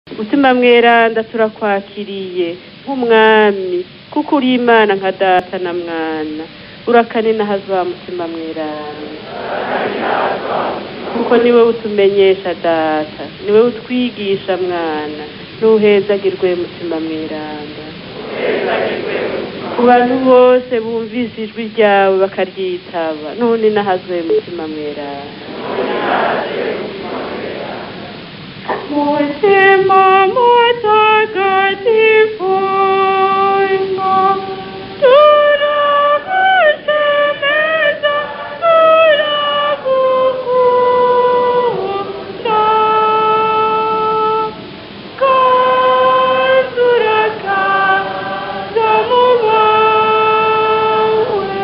mutima mweranda turakwakiriye nk'umwami kuko uri imana nka data na mwana urakanina hazwa mutima mweranda kuko niwe utumenyesha data niwe utwigisha mwana ntuhezagirwe mutima mweranda ku bantu bose bumvise ijwi ryawe bakaryitaba none nahazwe mutima mweranda mutima mutagatifu turagushemeza turagukunda kandi urakaza mu bawe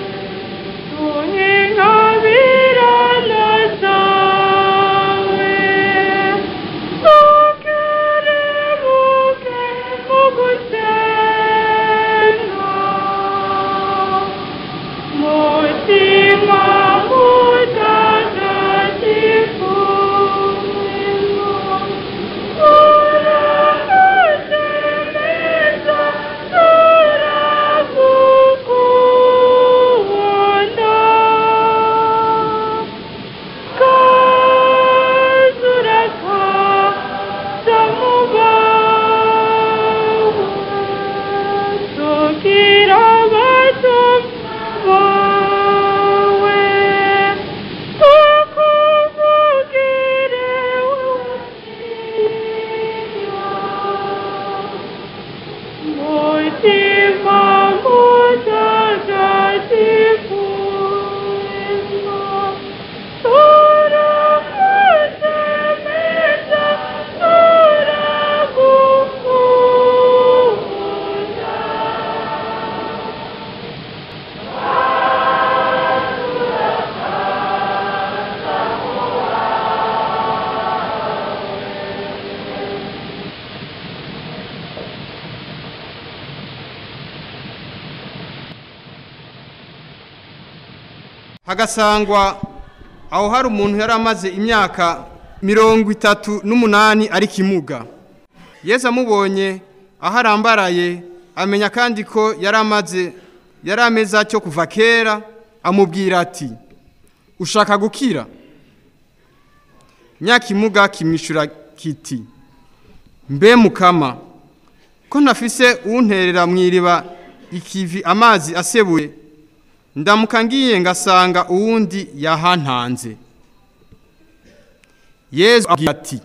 tuhinkabirana zawe tukerebuke mu gusenga mutima mutagatifu turagushemeza turagukunda kazuraka zamubawe tukira bato bawe tukuvugire mutima mutagatifu turakusemeza turagukunda hagasangwa aho hari umuntu yari amaze imyaka mirongo itatu n'umunani ari kimuga yesu amubonye aho arambaraye amenya kandi ko yari amaze yari ameze atyo kuva kera amubwira ati ushaka gukira nyakimuga kimwishyura kiti mbe mukama ko ntafise unterera mu iriba ikivi amazi asebuye ndamuka ngiye ngasanga uwundi yahantanze yezu abwira ati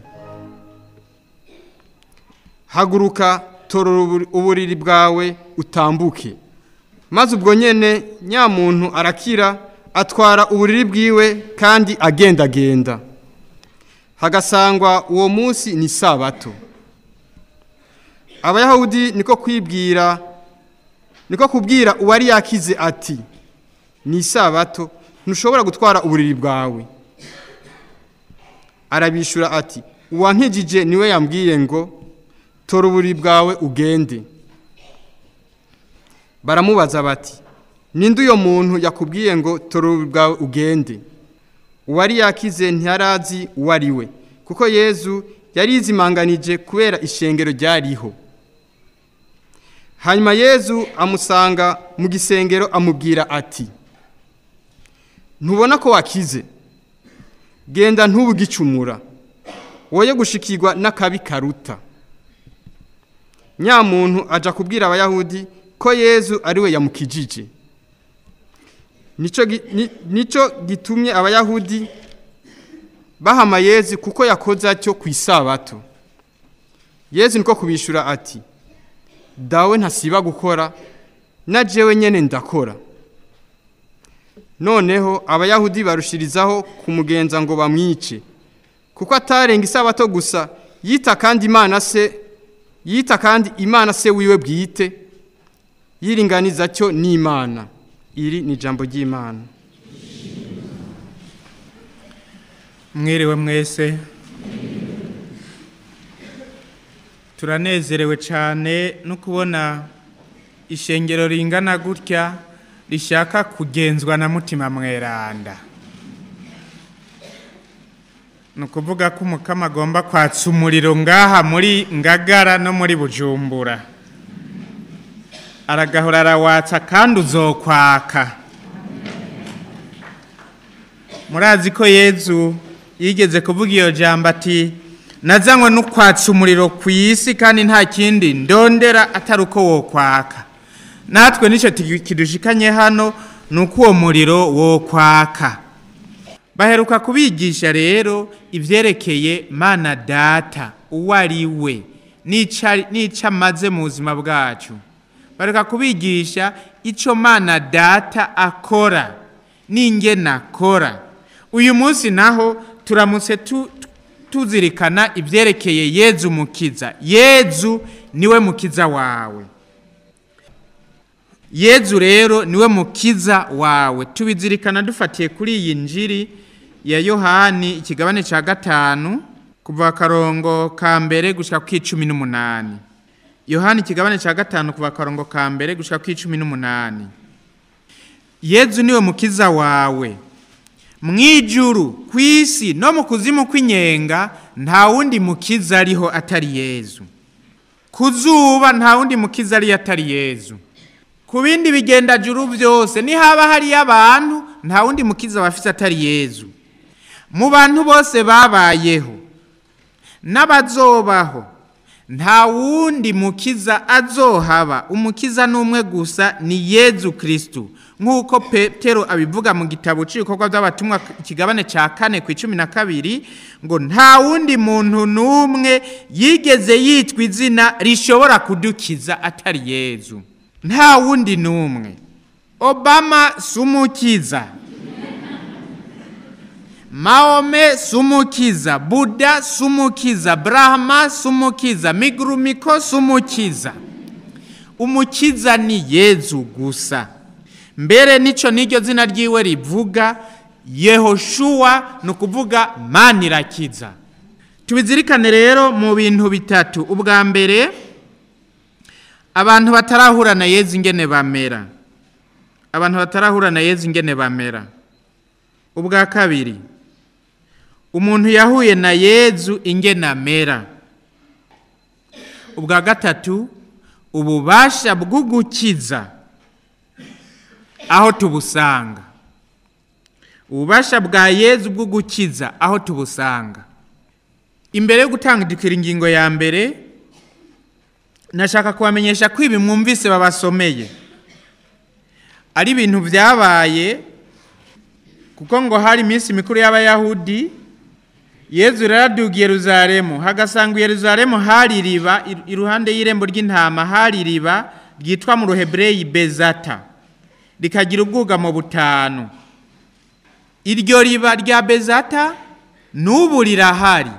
haguruka torora uburi- uburiri bwawe utambuke maze ubwo nyene nyamuntu arakira atwara uburiri bwiwe kandi agendagenda hagasangwa uwo munsi ni sabato abayahudi niko kwibwira niko kubwira uwari yakize ati ni isabato ntushobora gutwara uburiri bwawe arabishura ati uwankijije niwe yambwiye ngo tora uburiri bwawe ugende baramubaza bati ninde uyo muntu yakubwiye ngo tora uburiri bwawe ugende uwari yakize ntiyarazi uwo ari we kuko yezu yari yizimanganije kubera ishengero ryariho hanyuma yezu amusanga mu gisengero amubwira ati ntubona ko wakize genda ntubugicumura woye gushikirwa n'akabi karuta nyamuntu aja kubwira abayahudi ko yezu ari we yamukijije nico gi- ni- nico gitumye abayahudi bahama yezu kuko yakoze atyo ku isabato yezu niko kubishura ati dawe ntasiba gukora na jewe nyene ndakora noneho abayahudi barushirizaho kumugenza ngo bamwice kuko atarenga isabato gusa yita kandi imana se yita kandi imana se wiwe bwite yiringaniza cyo n'imana iri ni ijambo ry'imana mwiriwe mwese turanezerewe cyane no kubona ishengero ringana gutya rishaka kugenzwa na mutima mweranda ni ukuvuga ko umukama agomba kwatsa umuriro ngaha muri ngagara no muri bujumbura aragahora arawatsa kandi uzokwaka murazi ko yezu yigeze kuvuga iyo jambo ati nazanywe no kwatsa umuriro ku isi kandi nta kindi ndondera atari uko wokwaka natwe nicyo kidushikanye hano ni uko uwo muriro wokwaka baheruka kubigisha rero ibyerekeye mana data uwo ari we n'icyo amaze mu buzima bwacu bareka kubigisha icyo mana data akora n'ingena akora uyu munsi naho turamutse tuzirikana ibyerekeye yezu mukiza yezu niwe mukiza wawe yezu rero niwe mukiza wawe tubizirikana dufatiye kuri iyi njiri ya yohani ikigabane cya gatanu kuva akarongo ka mbere gushyira ku icumi n'umunani yohani ikigabane cya gatanu kuva akarongo ka mbere gushyira ku icumi n'umunani yezu niwe mukiza wawe mu ijuru ku isi no mu kuzimu kw'inyenga nta wundi mukiza ariho atari yezu ku zuba nta wundi mukiza ariyo atari yezu ku bindi bigendajuru byose nihaba hariyo abantu nta wundi mukiza bafite atari yezu mu bantu bose babayeho n'abazobaho nta wundi mukiza azohaba umukiza n'umwe gusa ni yezu kirisitu nk'uko petero abivuga mu gitabo cy'ibikorwa by'abatumwa ikigabane cya kane ku icumi na kabiri ngo nta wundi muntu n'umwe yigeze yitwa izina rishobora kudukiza atari yezu nta wundi n'umwe obama si umukiza maome si umukiza buda si umukiza burahama si umukiza migurumiko si umukiza umukiza ni yezu gusa mbere nicyo n'iryo zina ryiwe rivuga yehoshuwa ni ukuvuga mani irakiza tubizirikane rero mu bintu bitatu ubwa mbere abantu batarahura na yezu ingene bamera abantu batarahura na yezu ingene bamera ubwa kabiri umuntu yahuye na yezu ingene amera ubwa gatatu ububasha bwo gukiza aho tubusanga ububasha bwa yezu bwo gukiza aho tubusanga imbere yo gutangirikira ingingo ya mbere nashaka kubamenyesha ko ibi mwumvise babasomeye ari ibintu byabaye kuko ngo hari iminsi mikuru y'abayahudi yezu raraduga Yeruzalemu hagasanga Yeruzalemu hari iriba iruhande y'irembo ry'intama hari iriba ryitwa mu ruhebureyi bezata rikagira ubwugamo butanu iryo riba rya bezata n'ubu rirahari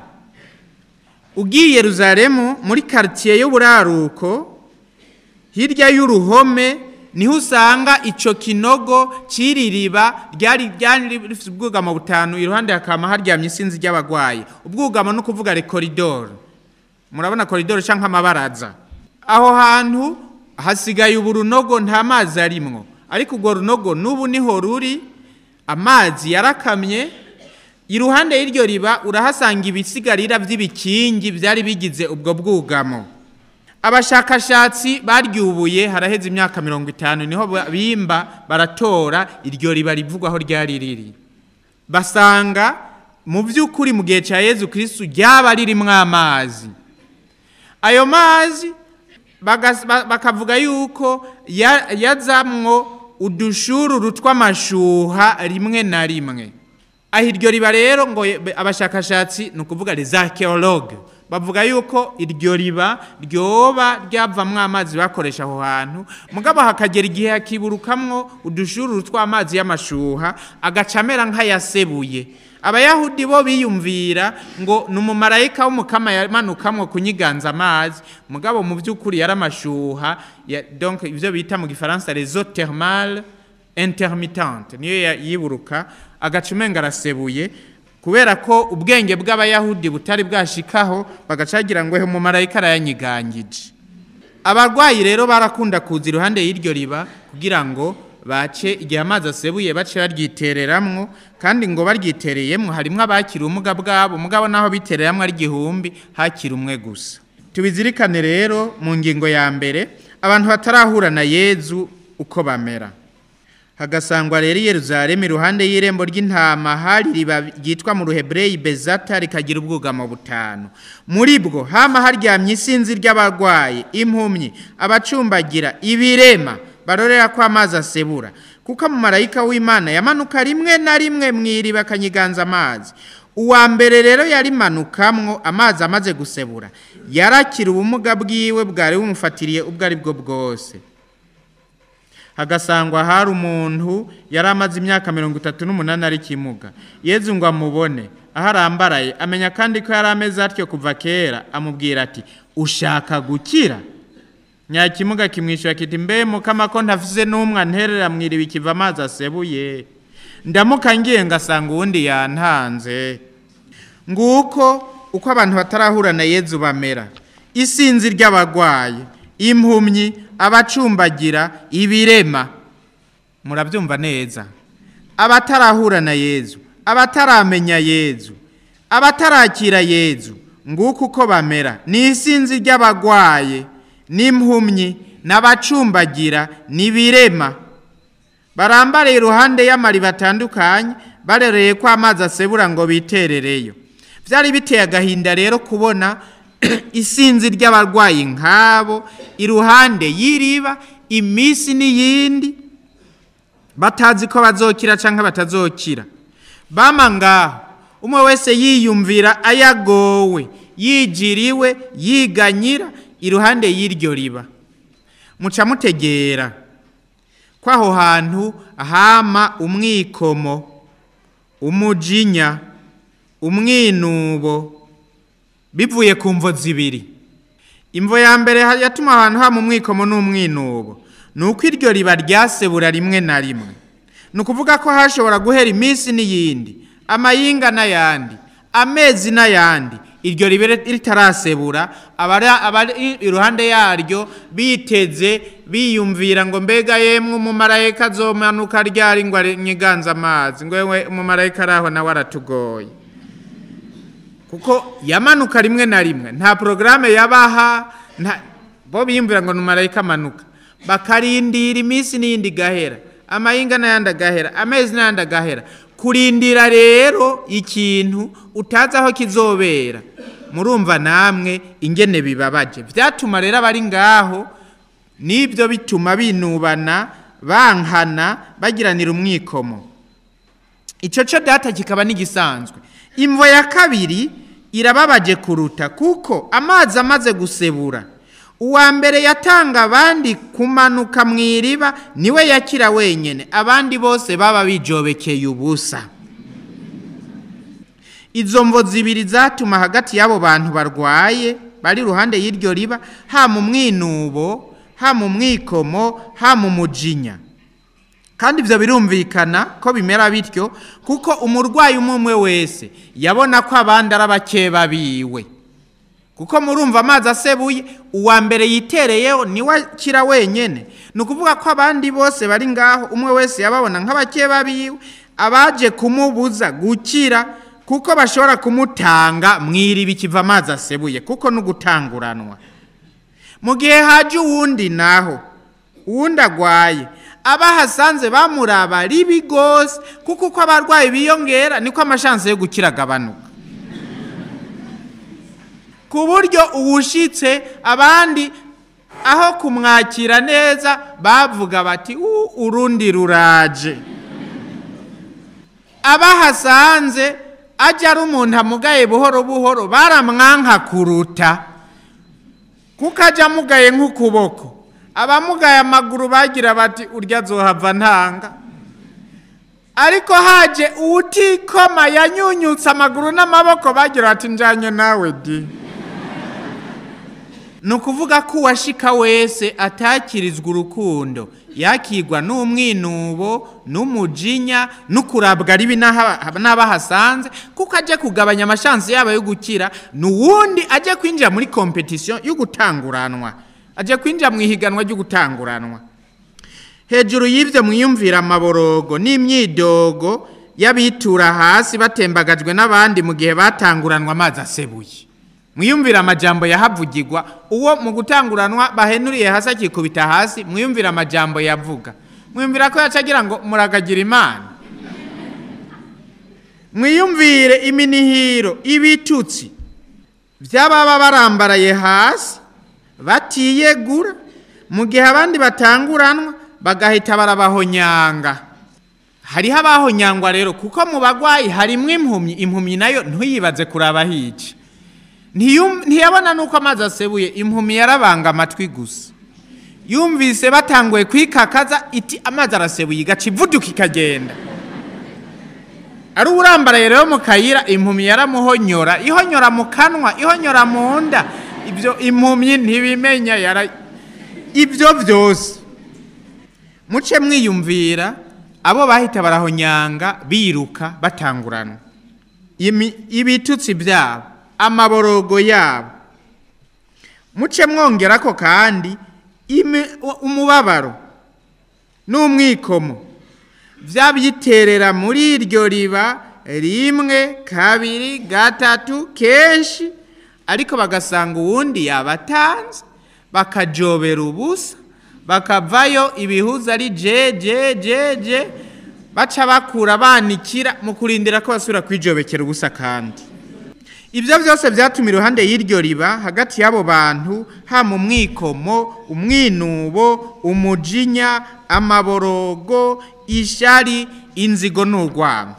ugiye Yeruzalemu muri karitsiye y'uburaruko hirya y'uruhome niho usanga icyo kinogo cy'iri riba ryari rifite ubwugamo butanu iruhande hakaba haryamye isinzi ry'abarwayi ubwugamo ni ukuvuga rekoridoro murabona koridoro cyangwa amabaraza aho hantu hasigaye ubu runogo nta mazi arimwo ariko urwo runogo n'ubu niho ruri amazi yarakamye iruhande y'iryo riba urahasanga ibisigarira by'ibikingi byari bigize ubwo bwugamo abashakashatsi baryubuye haraheze imyaka mirongo itanu niho bimba baratora iryo riba rivugwaho ryari riri basanga mu by'ukuri mu gihe cya yezu kirisitu ryaba ririmo amazi ayo mazi bakavuga yuko yazamwo udushururu tw'amashuha rimwe na rimwe aho iryo riba rero ngo abashakashatsi ni ukuvuga rezakeologe bavuga yuko iryo riba ryoba ryavamwo amazi bakoresha aho hantu mugabo hakagera igihe hakiburukamwo udushururu tw'amazi y'amashuha agaca amera nk'ayasebuye abayahudi bo biyumvira ngo ni umumarayika w'umukama yamanukamwo kunyiganza amazi mugabo mu by'ukuri yari amashuha donc ibyo bita mu gifaransa rezo thermale intermittente niyo yiburuka agaca umenga arasebuye kubera ko ubwenge bw'abayahudi butari bwashikaho bagacagira ngo umumarayika arayanyigangije abarwayi rero barakunda kuza iruhande y'iryo riba kugira ngo bace igihe amazi asebuye bace baryitereramwo kandi ngo baryitereyemwo harimwo abakira ubumuga bwabo mugabo naho bitereramwo ari igihumbi hakira umwe gusa tubizirikane rero mu ngingo ya mbere abantu batarahura na yezu uko bamera hagasangwa rero i Yerusalemu iruhande y'irembo ry'intama hari riba ryitwa mu ruhebreyi bezata rikagira ubwugamo butanu muri bwo hama haryamye isinzi ry'abarwayi impumyi abacumbagira ibirema barorera ko amazi asebura kuko mu marayika w'imana yamanuka rimwe na rimwe mu iriba akanyiganza amazi uwa mbere rero yarimanukamwo amazi amaze gusebura yarakira ubumuga bwiwe bwari bumufatiriye ubwo ari bwo bwose hagasangwa hari umuntu yari amaze imyaka mirongo itatu n'umunani ari kimuga yezu ngo amubone aho arambaraye amenya kandi ko yari ameze atyo kuva kera amubwira ati ushaka gukira nyakimuga kimwishyura kiti mbe mukama ko ntafise n'umwe anterera mwiriba ikiva amazi asebuye ndamuka ngiye ngasanga uwundi yantanze nguko uko abantu batarahura na yezu bamera isinzi ry'abarwayi impumyi abacumbagira ibirema murabyumva neza abatarahura na yezu abataramenya yezu abatarakira yezu nguko uko bamera ni isinzi ry'abarwaye n'impumyi n'abacumbagira n'ibirema barambariye iruhande y'amariba atandukanye barereye ko amazi asebura ngo biterereyo byari biteye agahinda rero kubona isinzi ry'abarwayi nk'abo iruhande y'iriba iminsi n'iyindi batazi ko bazokira cyangwa batazokira bama ngaho umwe wese yiyumvira ayagowe yigiriwe yiganyira iruhande y'iryo riba muca mutegera ko aho hantu hama umwikomo umujinya umwinubo bivuye ku mvo zibiri imvo ya mbere yatuma ahantu hama umwikomo n'umwinubo ni uko iryo riba ryasebura rimwe na rimwe ni ukuvuga ko hashobora guhera iminsi n'iyindi amayinga n'ayandi amezi n'ayandi iryo ribe ritarasebura abari iruhande yaryo biteze biyumvira ngo mbega yemwe umumarayika azomanuka ryari ngo nyiganze amazi ngo yewe umumarayika ari aho nawe aratugoye kuko yamanuka rimwe na rimwe nta porogaramu yabaha bo biyumvira ngo ni umumarayika amanuka bakarindira iminsi n'iyindi igahera amayinga n'ayandi agahera amezi n'ayandi agahera kurindira rero ikintu utazi aho kizobera murumva namwe ingene bibabaje byatuma rero abari ngaho nibyo bituma binubana bankana bagiranira umwikomo icyo cyo data kikaba n'igisanzwe imvo ya kabiri irababaje kuruta kuko amazi amaze gusebura uwa mbere yatanga abandi kumanuka mu iriba niwe yakira wenyine abandi bose baba bijobekeye ubusa izo mvo zibiri zatuma hagati y'abo bantu barwaye bari iruhande y'iryo riba ha mu mwinubo ha mu mwikomo ha mu mujinya kandi ibyo birumvikana ko bimera bityo kuko umurwayi umwe umwe wese yabona ko abandi ari abakeba biwe kuko murumva amazi asebuye uwa mbere yitereyeho niwe akira wenyine ni ukuvuga ko abandi bose bari ngaho umwe wese yababona nk'abakeba biwe abaje kumubuza gukira kuko bashobora kumutanga mu iriba ikiva amazi asebuye kuko no gutanguranwa mu gihe haje uwundi naho uwundi agwaye abahasanze bamuraba ribi rwose kuko uko abarwayi biyongera niko amashansi yo gukira agabanuka ku buryo uwushyitse abandi aho kumwakira neza bavuga bati urundi ruraje abahasanze ajya ari umuntu amugaye buhoro buhoro baramwanka kuruta kuko ajya amugaye nk'ukuboko abamugaye amaguru bagira bati urya azohava ntanga ariko haje uwutikoma yanyunyutse amaguru n'amaboko bagira bati njyanye nawe di ni ukuvuga ko uwashika wese atakirizwa urukundo yakigwa n'umwinubo n'umujinya n'ukurabwa ribi n'abahasanze kuko ajya kugabanya amashansi yabo yo gukira ni uwundi ajya kwinjira muri kompetisiyo yo gutanguranwa ajya kwinjira mu ihiganwa ryo gutanguranwa hejuru y'ibyo mwiyumvira amaborogo n'imyidogo y'abitura hasi batembagajwe n'abandi mu gihe batanguranwa amazi asebuye mwiyumvira amajambo yahavugirwa uwo mu gutanguranwa bahenuriye hasi akikubita hasi mwiyumvira amajambo yavuga mwiyumvira ko yacagira ngo muragagira imana mwiyumvire iminihiro ibitutsi by'ababa barambaraye hasi batiyegura mu gihe abandi batanguranwa bagahita barabahonyanga hariho abahonyangwa rero kuko mu bagwayi harimwo impumyi impumyi nayo ntuyibaze kuraba hica Ntiyum- ntiyabona nuko amazi asebuye impumyi yarabanga amatwi gusa yumvise batanguye kwikakaza iti amazi arasebuye igaca ivuduka ikagenda ari urambaraye rero mu kayira impumyi yaramuhonyora ihonyora mu kanwa ihonyora mu nda ibyo impumyi ntibimenya yara ibyo byose muce mwiyumvira abo bahita barahonyanga biruka batanguranwa Imi- ibitutsi byabo amaborogo yabo muce mwongera ko kandi imi- umubabaro n'umwikomo byabiterera muri iryo riba rimwe kabiri gatatu kenshi ariko bagasanga uwundi yabatanze bakajobera ubusa bakavayo ibihuza ari je je je je baca bakura banikira mu kurindira ko basubira kwijobekera ubusa kandi ibyo byose byatuma iruhande y'iryo riba hagati y'abo bantu hama umwikomo umwinubo umujinya amaborogo ishari inzigo n'urwango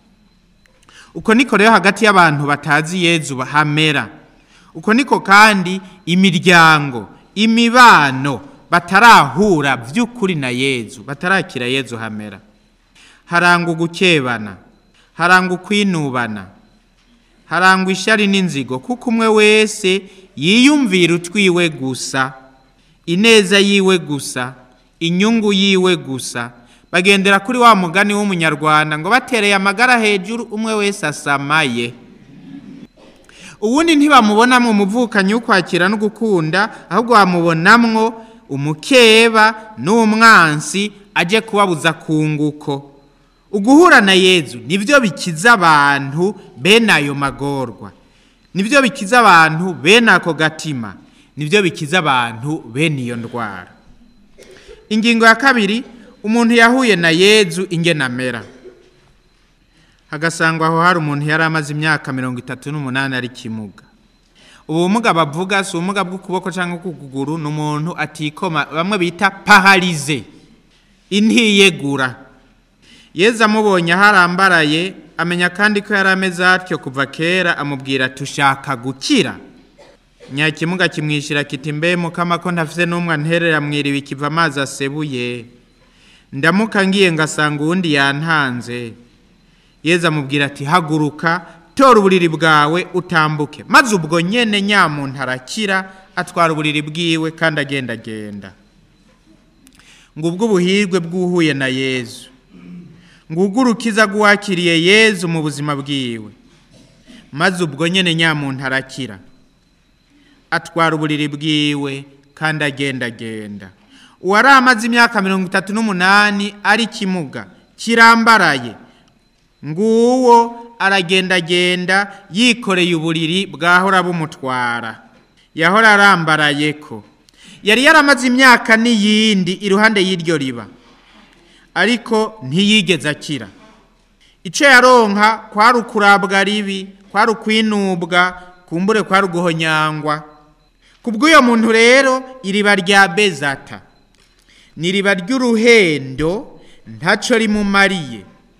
uko niko rero hagati y'abantu batazi yezu hamera uko niko kandi imiryango imibano batarahura by'ukuri na yezu batarakira yezu hamera harangwa ugukebana harangwa ukwinubana harangwa ishari n'inzigo kuko umwe wese yiyumvira utwiwe gusa ineza yiwe gusa inyungu yiwe gusa bagendera kuri wa mugani w'umunyarwanda ngo batereye amagara hejuru umwe wese asamaye ubundi ntibamubonamwo umuvukanyi w'ukwakira no gukunda ahubwo bamubonamwo umukeba n'umwansi aje kubabuza kunguko uguhura na yezu nibyo bikiza abantu bene ayo magorwa nibyo bikiza abantu bene ako gatima nibyo bikiza abantu bene iyo ndwara ingingo ya kabiri umuntu yahuye na yezu ingenamera hagasangwa aho hari umuntu yari amaze imyaka mirongo itatu n'umunani ari kimuga ubu bumuga bavuga si ubumuga bw'ukuboko cyangwa bw'ukuguru ni umuntu atikoma bamwe bita paharize intiyegura yezu amubonye aho arambaraye amenya kandi ko yari ameze atyo kuva kera amubwira tushaka gukira nyakimuga kimwishyira kiti mbe mukama ko ntafite n'umwe anterera mwiriwe ikiva amazi asebuye ndamuka ngiye ngasanga uwundi yantanze yezu amubwira ati haguruka tora uburiri bwawe utambuke maze ubwo nyene nyamuntu arakira atwara uburiri bwiwe kandi agendagenda ngubwo ubuhirwe bw'uhuye na yezu ngubwo urukiza rw'uwakiriye yezu mu buzima bwiwe maze ubwo nyene nyamuntu arakira atwara uburiri bwiwe kandi agendagenda uwari amaze imyaka mirongo itatu n'umunani ari kimuga kirambaraye nguwo aragendagenda yikoreye uburiri bwahora bumutwara yahora arambaraye ko yari yaramaze imyaka n'iyindi iruhande y'iryo riba ariko ntiyigeze akira icyo yaronka kwari ukurabwa ribi kwari ukwinubwa kumbure kwari uguhonyangwa ku bw'uyo muntu rero iriba rya bezata ni iriba ry'uruhendo ntacyo rimumariye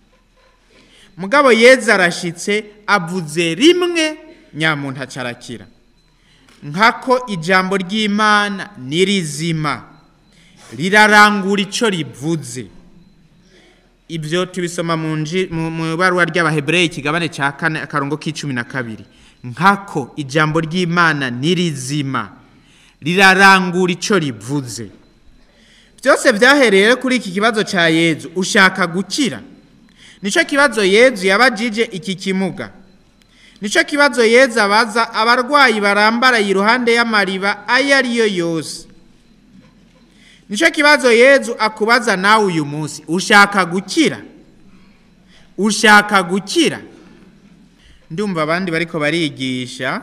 mugabo yeza arashyitse avuze rimwe nyamuntu acarakira nkako ijambo ry'imana ni rizima rirarangura icyo rivuze ibyo tubisoma mu ibaruwa ry'abahebureyi ikigabane cya kane akarongo k'icumi na kabiri nkako ijambo ry'imana ni rizima rirarangura icyo rivuze byose byahereye kuri iki kibazo cya yezu ushaka gukira nicyo kibazo yezu yabajije iki kimuga nicyo kibazo yezu abaza abarwayi barambaraye iruhande y'amariba ayo ariyo yose nicyo kibazo yezu akubaza nawe uyu munsi ushaka gukira ushaka gukira ndumva abandi bariko barigisha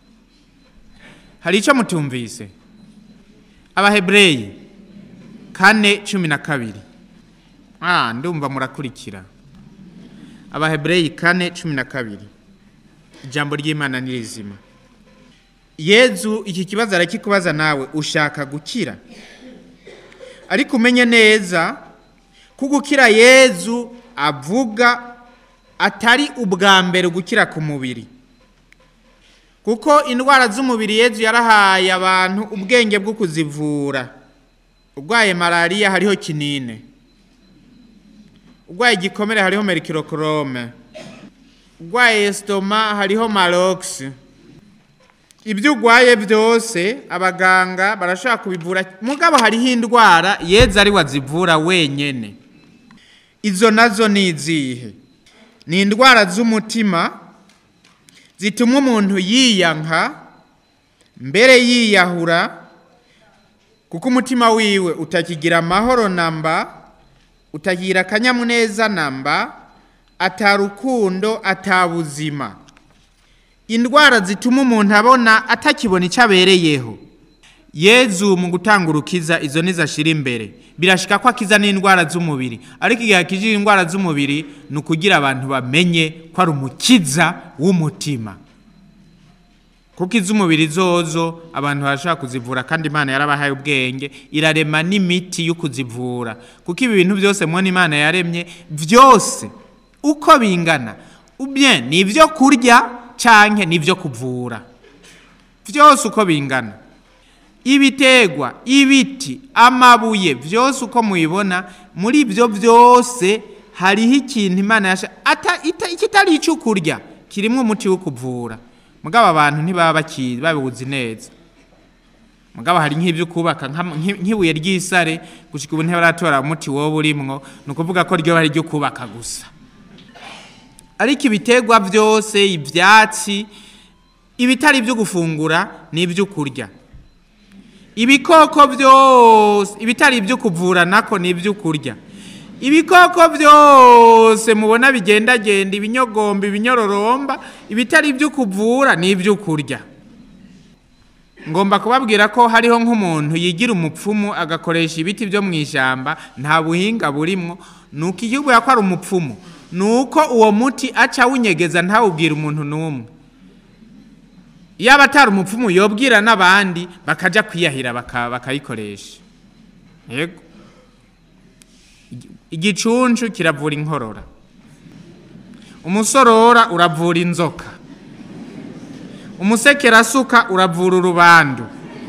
hari icyo mutumvise abahebureyi kane cumi na kabiri ah ndumva murakurikira abahebureyi kane cumi na kabiri ijambo ry'imana ni rizima yezu iki kibazo arakikubaza nawe ushaka gukira ariko umenye neza ko gukira yezu avuga atari ubwa mbere gukira ku mubiri kuko indwara z'umubiri yezu yarahaye abantu ubwenge bwo kuzivura urwaye malariya hariho kinine urwaye igikomere hariho merikirokorome urwaye esitoma hariho marogisi ibyo urwaye byose abaganga barashobora kubivura mugabo hariho indwara yeza ari wazivura wenyine izo nazo ni izihe ni indwara z'umutima zituma umuntu yiyanka mbere yiyahura kuko umutima wiwe utakigira amahoro namba utagira akanyamuneza namba atarukundo atabuzima indwara zituma umuntu abona atakibona icyo abereyeho yezu mu gutanga urukiza izo nizo ashyira imbere birashika ko akiza n'indwara z'umubiri ariko igihe akijije indwara z'umubiri ni ukugira abantu bamenye ko ari umukiza w'umutima kuko iz'umubiri zozo abantu barashobora kuzivura kandi imana yarabahaye ubwenge irarema n'imiti yo kuzivura kuko ibi bintu byose mubona imana yaremye byose uko bingana ubye ni ibyo kurya cyangwa ni ibyo kuvura byose uko bingana ibitegwa ibiti amabuye byose uko mubibona muri ibyo byose hariho ikintu imana yasha kitari icyo kurya kirimo umuti wo kuvura mugabo abantu ntibaba bakizi babiwuzi neza mugabo hari nk'ibyo kubaka nk'ibuye ry'isare gushyika ubu ntibaratora umuti wowe urimwo ni ukuvuga ko ryo ari ryo kubaka gusa ariko ibitegwa byose ibyatsi ibitari ibyo gufungura ni ibyo kurya ibikoko byose ibitari ibyo kuvura nako ni ibyo kurya ibikoko byose mubona bigendagenda ibinyogomba ibinyororomba ibitari ibyo kuvura ni ibyo kurya ngomba kubabwira ko hariho nk'umuntu yigira umupfumu agakoresha ibiti byo mu ishyamba nta buhinga burimo ni uko igihugu ko ari umupfumu ni uko uwo muti aca awunyegeza ntawubwire umuntu n'umwe yaba atari umupfumu yobwira n'abandi bakajya kwiyahira bakayikoresha yego igicuncu kiravura inkorora umusorora uravura inzoka umusekerasuka uravura urubandu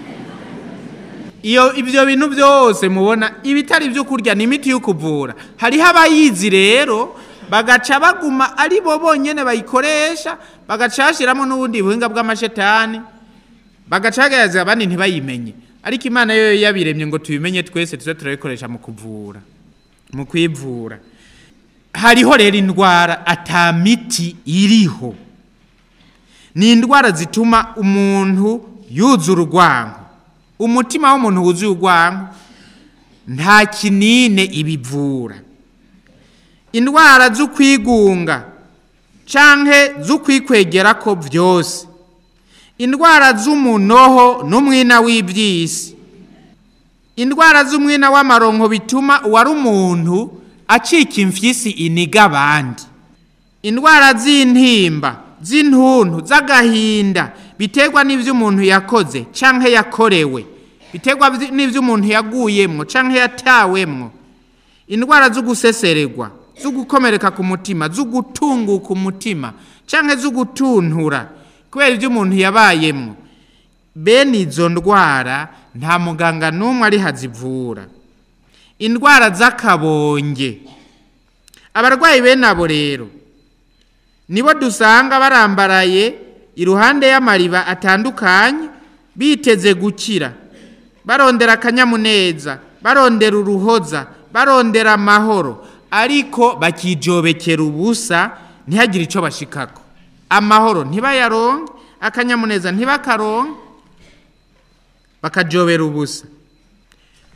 iyo ibyo bintu byose mubona ibitari ibyo kurya ni imiti yo kuvura hariho abayizi rero bagaca baguma ari bo bonyine bayikoresha bagaca bashyiramo n'ubundi buhinga bw'amashetani bagaca bagaragaza abandi ntibayimenye ariko imana yo yabiremye ngo tubimenye twese tuze turabikoresha mu kuvura mu kwivura hariho rero indwara atamiti iriho ni indwara zituma umuntu yuzura urwango umutima w'umuntu wuzuye urwango nta kinine ibivura indwara zo kwigunga canke zo kwikwegera ko byose indwara z'umunoho n'umwina w'iby'isi indwara z'umwina w'amaronko bituma uwari umuntu acika imfyisi iniga abandi indwara z'intimba z'intuntu z'agahinda biterwa n'ibyo umuntu yakoze cyangwa yakorewe biterwa n'ibyo umuntu yaguyemwo cyangwa yatawemwo indwara zo gusesererwa zo gukomereka ku mutima zo gutunguka umutima cyangwa zo gutuntura kubera ibyo umuntu yabayemwo bene izo ndwara nta muganga n'umwe ari hazivura indwara z'akabonge abarwayi bene abo rero nibo dusanga barambaraye iruhande y'amariba atandukanye biteze gukira barondera akanyamuneza barondera uruhoza barondera amahoro ariko bakijobekera ubusa ntihagire icyo bashikako amahoro ntibayaronke akanyamuneza ntibakaronke bakajobera ubusa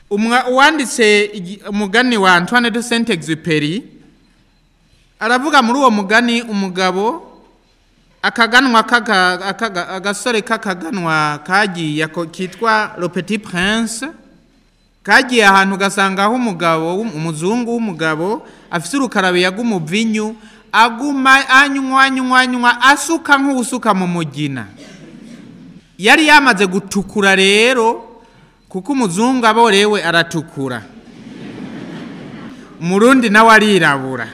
Umwa- uwanditse igi- umugani wa antoine de saint exupéry aravuga muri uwo mugani umugabo akaganwa k'aka- akaga- agasore k'akaganwa kagiye ako kitwa le petit prince kagiye ahantu ugasangaho umugabo w'um- umuzungu w'umugabo afite urukarabiya rw'umuvinyu aguma anywa anywa anywa asuka nk'usuka mu mugina yari yamaze gutukura rero kuko umuzungu aborewe aratukura umurundi nawe arirabura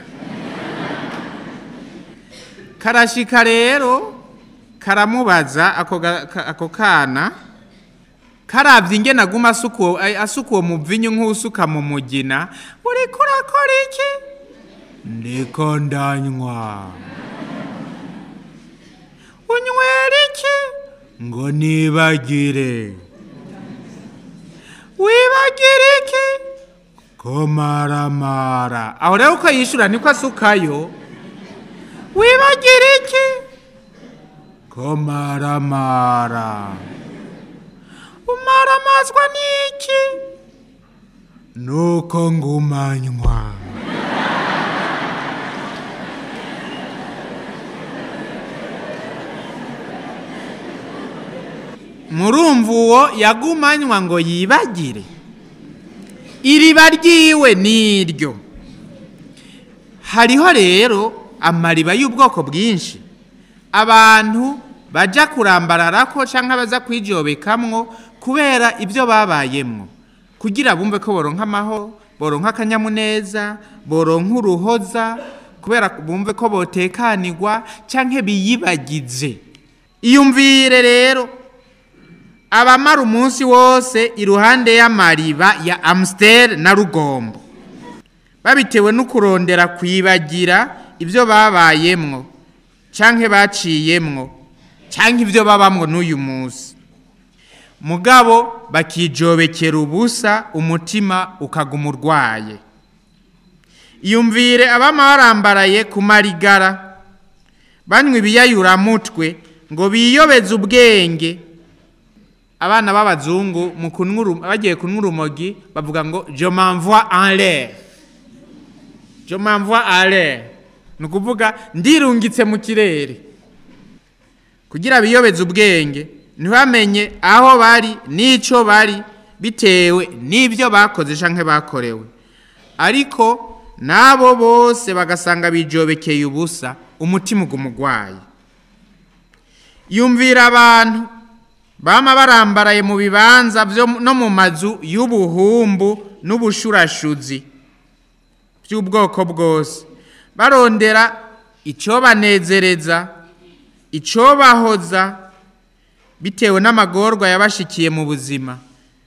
karashika rero karamubaza ako ga- ka- ako kana karabye ingene aguma asuka uwo- ay- asuka uwo muvinyu nk'usuka mu mugina uriko urakora iki ndiko ndanywa unywera iki ngo nibagire wibagire iki ko maramara aho rero uko yishura niko asukayo wibagire iki ko maramara umaramazwa n'iki nuko ngumanywa murumva uwo yagumanywa ngo yibagire iriba ryiwe niryo hariho rero amariba y'ubwoko bwinshi abantu bajya kurambararako cyangwa baza kwijobekamwo kubera ibyo babayemwo kugira bumve ko boronka amahoro boronka akanyamuneza boronka uruhoza kubera bumve ko botekanirwa cyangwa biyibagize iyumvire rero abamara umunsi wose iruhande y'amariba ya amusiteri na rugombo babitewe no kurondera kwibagira ibyo babayemwo cyangwa baciyemwo cyangwa ibyo babamwo n'uyu munsi mugabo bakijobekera ubusa umutima ukaguma urwaye iyumvire abama barambaraye ku marigara banywa ibiyayuramutwe ngo biyobeze ubwenge abana b'abazungu mu kunywa uru- bagiye kunywa urumogi bavuga ngo je m'envoie en l'air je m'envoie en l'air ni ukuvuga ndirungitse mu kirere kugira biyobeze ubwenge ntibamenye aho bari n'icyo bari bitewe n'ibyo bakoze cyangwa bakorewe ariko n'abo bose bagasanga bijobekeye ubusa umutima uguma urwaye yumvira abantu bama barambaraye mu bibanza byo no mu mazu y'ubuhumbu n'ubushurashuzi by'ubwoko bwose barondera icyobanezereza icyobahoza bitewe n'amagorwa yabashikiye mu buzima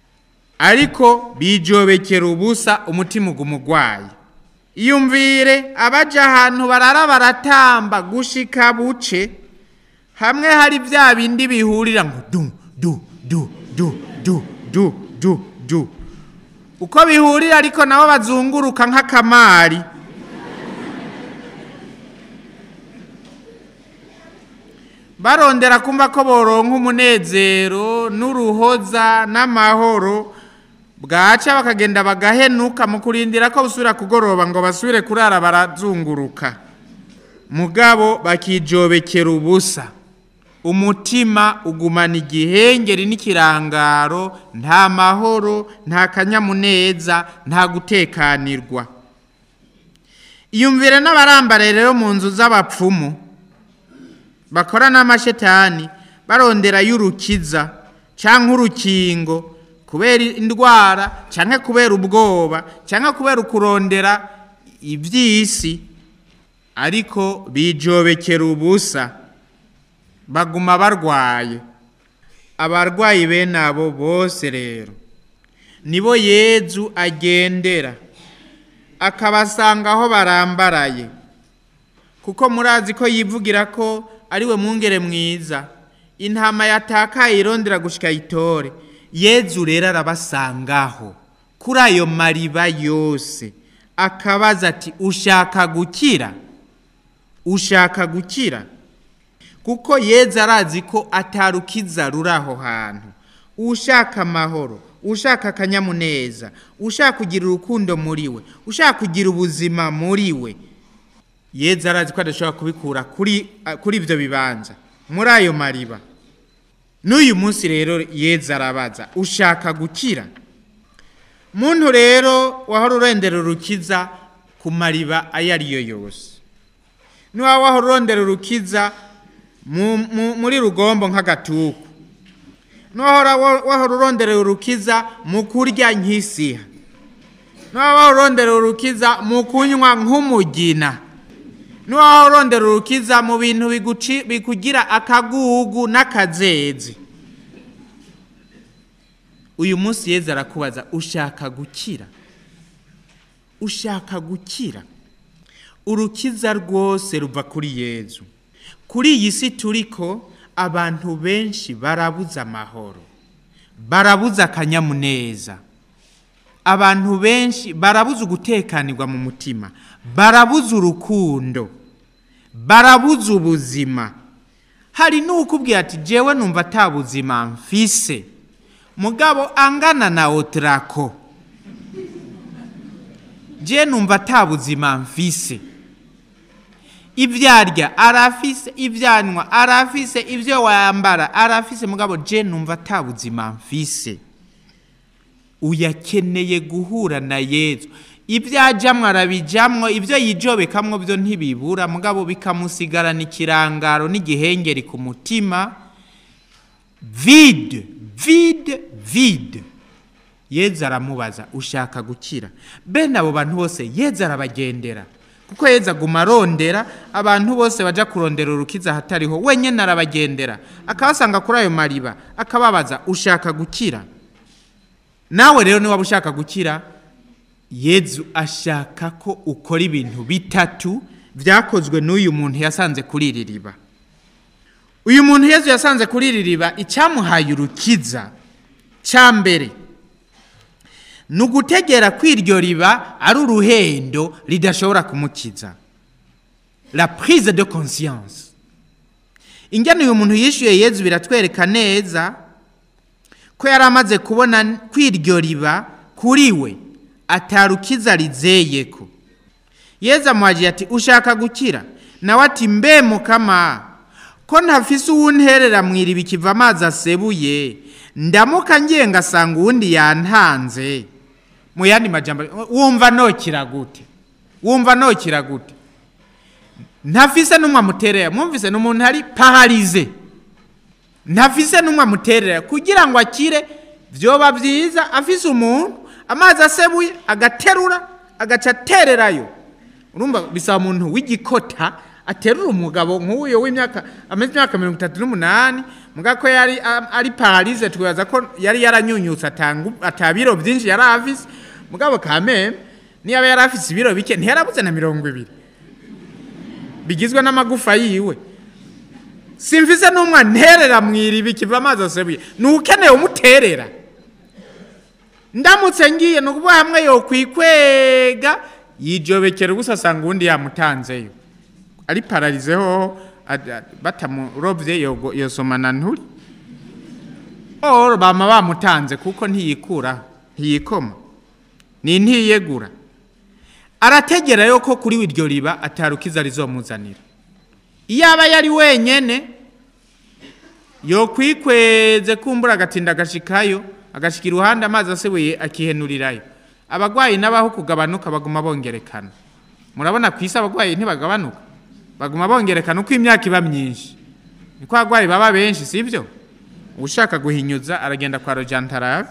ariko bijobekera ubusa umutima uguma urwaye iyumvire abaja ahantu barara baratamba gushika buce hamwe hari bya bindi bihurira ngo du du du du du du du du uko bihurira ariko nabo bazunguruka nk'akamari barondera kumva ko boronka umunezero n'uruhoza n'amahoro bwaca bakagenda bagahenuka mu kurindira ko busubira kugoroba ngo basubire kurara barazunguruka mugabo bakijobekera ubusa umutima ugumana igihengeri n'ikirangaro nta mahoro nta kanyamuneza nta gutekanirwa iyumvire n'abarambare rero mu nzu z'abapfumu bakora n'amashetani barondera y'urukiza cyangwa urukingo kubera indwara cyangwa kubera ubwoba cyangwa kubera ukurondera iby'isi ariko bijobekera ubusa baguma barwaye abarwayi bene abo bose rero nibo yezu agendera akabasanga aho barambaraye kuko murazi ko yivugira ko ari we mwungere mwiza intama yatakaye irondera gushika itore yezu rero arabasangaho kuri ayo mariba yose akabaza ati ushaka gukira ushaka gukira kuko yezu arazi ko atarukiza ruri aho hantu ushaka amahoro ushaka akanyamuneza ushaka kugira urukundo muri we ushaka kugira ubuzima muri we yezu arazi ko adashobora kubikura kuri kuri ibyo bibanza muri ayo mariba n'uyu munsi rero yezu arabaza ushaka gukira muntu rero wahora urondera urukiza ku mariba ayo ari yo yose niba wahora urondera urukiza mu- mu- muri rugombo nk'agatuku niba wahora urondera urukiza mu kurya nk'isiha niba wahora urondera urukiza mu kunywa nk'umugina niba wahora urondera urukiza mu bintu biguci- bikugira akagugu n'akazezi uyu munsi yeza arakubaza ushaka gukira ushaka gukira urukiza rwose ruva kuri yezu kuri iyi si turiko abantu benshi barabuze amahoro barabuze akanyamuneza abantu benshi barabuze ugutekanirwa mu mutima barabuze urukundo barabuze ubuzima hari n'ukubwira ati jewe numva ata buzima mfise mugabo angana na otrako je numva ata buzima mfise ibyo arya arafise ibyo anywa arafise ibyo wambara arafise mugabo je numva ata buzima mfise uyakeneye guhura na yezu ibyo ajamwo arabijamwo ibyo yijobekamwo byo ntibibura mugabo bikamusigarana ikirangaro n'igihengeri ku mutima vide vide vide yezu aramubaza ushaka gukira bene abo bantu bose yezu arabagendera kuko yezu aguma arondera abantu bose baja kurondera urukiza ahatariho wenyine arabagendera akabasanga kuri ayo mariba akababaza ushaka gukira nawe rero niba ushaka gukira yezu ashaka ko ukora ibintu bitatu byakozwe n'uyu muntu yasanze kuri iri riba uyu muntu yezu yasanze kuri iri riba icyamuhaye urukiza cya mbere ni ugutegera ko iryo riba ari uruhendo ridashobora kumukiza la prise de conscience ingene uyu muntu yishyuye yezu biratwereka neza ko yari amaze kubona ko iryo riba kuri we atarukiza rizeye ko yezu amuhagiye ati ushaka gukira nawe ati mbe mukama ko ntafise uwunterera mu iriba ikiva amazi asebuye ndamuka ngiye ngasanga uwundi yantanze mu yandi majambo wumva nokira gute wumva nokira gute ntafise n'umwe amuterera mwumvise ni umuntu ari pararize ntafise n'umwe amuterera kugira ngo akire byoba byiza afise umuntu amazi asebuye agaterura agaca atererayo urumva bisaba umuntu w'igikota aterura umugabo nk'uyo w'imyaka ameze imyaka mirongo itatu n'umunani muga ko yari a- ari pararize twibaza ko yari yaranyunyutse atanga atabiro byinshi yari afise mugabo kameme niba yari afise ibiro bike ntiyarabuze na mirongo ibiri bigizwe n'amagufa yiwe simvise n'umwe nterera mu iriba ikiva amazi asebuye ni ukeneye umuterera ndamutse ngiye ni ukuvuga hamwe yokwikwega yijobekera ubusa asanga uwundi yamutanzeyo ari pararizeho ad- ad- batamurovye yogo- yosomana nturi or bama bamutanze kuko ntiyikuraho ntiyikoma ni ntiyegura arategera yo ko kuri iryo riba atarukiza rizomuzanira iyo aba yari wenyene yokwikweze kumbura agatinda agashikayo agashika iruhande amazi asebuye akihenurirayo abagwayi n'abaho kugabanuka baguma bongerekana murabona ku isi abagwayi ntibagabanuka baguma bongerekana uko imyaka iba myinshi niko abagwayi baba benshi sibyo ushaka guhinyuza aragenda kwa rojantarabe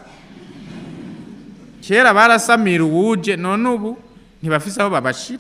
kera barasamira uwuje none ubu ntibafise aho babashira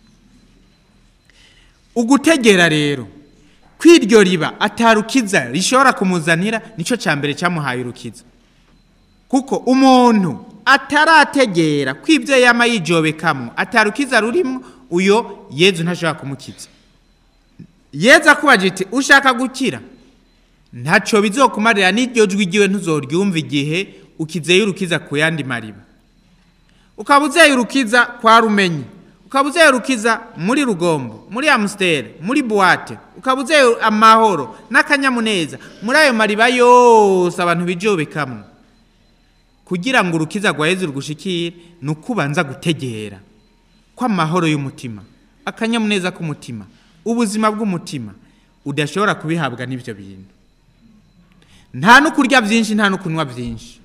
ugutegera rero kw'iryo riba atarukiza rishobora kumuzanira nicyo cya mbere cyamuhaye urukiza kuko umuntu atarategera ko ibyo yama yijobekamo atarukiza rurimo uyo yezu ntashobora kumukiza yezu akubaje iti ushaka gukira ntacyo bizokumarira n'iryo jwi ryiwe ntuzoryumva igihe ukizeye urukiza ku yandi mariba ukaba uzeye urukiza kwa rumenyi ukaba uzeye urukiza muri rugombo muri amusiteri muri buwate ukaba uzeye amahoro n'akanyamuneza muri ayo mariba yose abantu bijobekamo kugira ngo urukiza rwa yezu rugushikire ni uko ubanza gutegera ko amahoro y'umutima akanyamuneza k'umutima ubuzima bw'umutima udashobora kubihabwa n'ibyo bintu nta no kurya byinshi nta no kunywa byinshi